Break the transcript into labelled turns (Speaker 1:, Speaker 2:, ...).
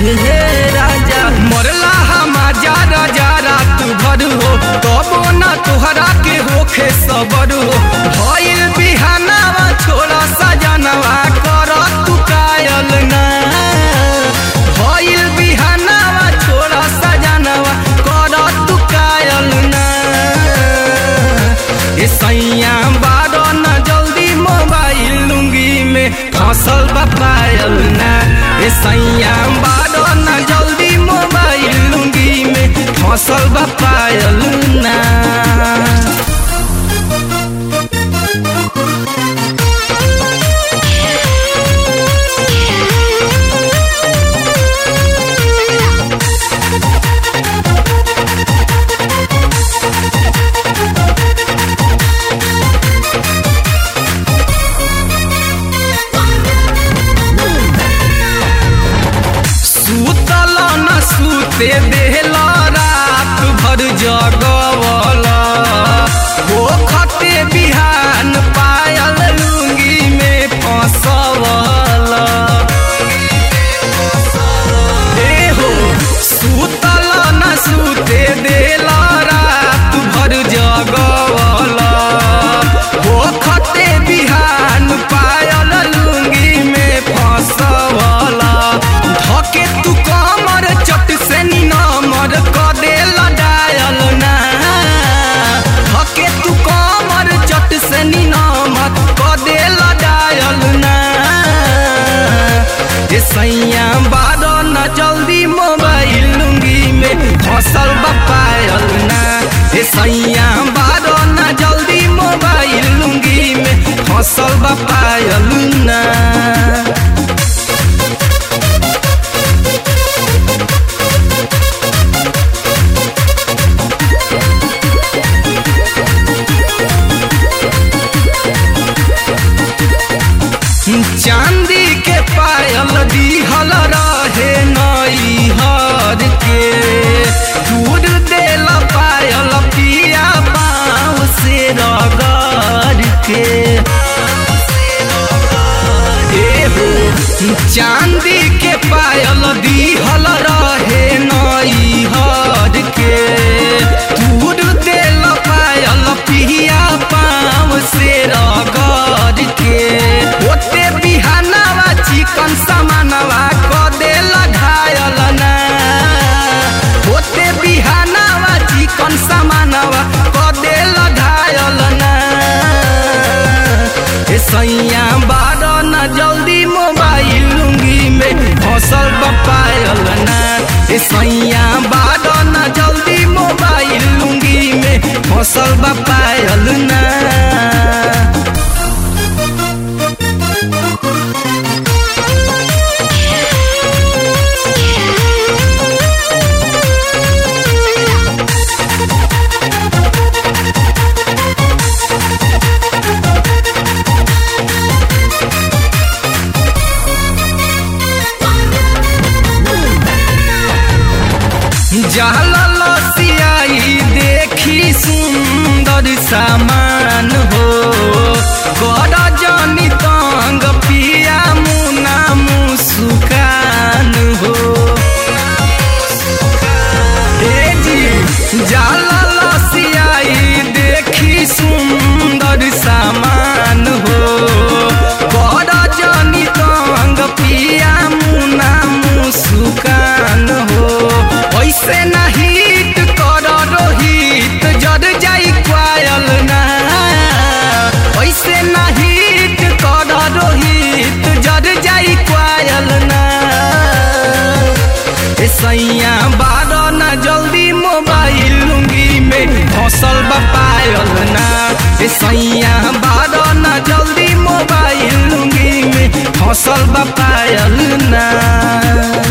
Speaker 1: हे राजा मरला हमारा राजा रात भर हो तबो ना तोहरा के होखे सबर हो भइल बिहानावा छोड़ा सजनवा कर तू कायल ना भइल बिहानावा छोड़ा सजनवा कर तू कायल ना ए सैया बारो न जल्दी मोबाइल लुंगी में फसल बपायल ना ए सैया बारो न जल्दी मोबाइल लुंगी में फसल बपायल ना सुतल न सुते देहला रात भर जगवल हो खते बिहान पायल लुंगी में फसवल ए हो सुतल न सुते देला रात भर जगवल हो खते बिहान पायल लुंगी में फसवल धके तू कमर चट से निनमर क देला डायल ना धके तू कमर चट से निनमर क देला डायल ना ए सैया बारो न जल्दी मोबाइल लुंगी में फसल बपायल ना ए सैया बारो न जल्दी मोबाइल लुंगी में फसल बपायल ना चांदी के पायल दिहल रहे नई हर के दूर देल पायल पिया पाँव से रगड़ के ए हो चांदी के पायल दिहल रहे नई हर के दूर देल पायल पिया पाँव से रगड़ के ओते बिहानवा चिकन समानवा क देल घायल ना ओते बिहानवा चिकन समानवा क देल घायल ना ए सैया बारो न जल्दी मोबाइल लुंगी में फसल बपायल ना ए सैया बारो न जल्दी मोबाइल लुंगी में फसल बपायल ना जहल सियाई देखी सुंदर सामान हो कर जनी तंग पिया मुना मुस्कान हो ए जी जहल सियाई देखी सुंदर सामान हो कर जनी तंग पिया मुना मुस्कान हो ऐसे ना हिट कर रोहित जद जाई क्वायल ना ऐसे ना हिट कर रोहित जद जाई क्वायल ना ए सैया बारो ना जल्दी मोबाइल लुंगी में फसल बपायल ना ए सैया बारो ना जल्दी मोबाइल लुंगी में फसल बपायल ना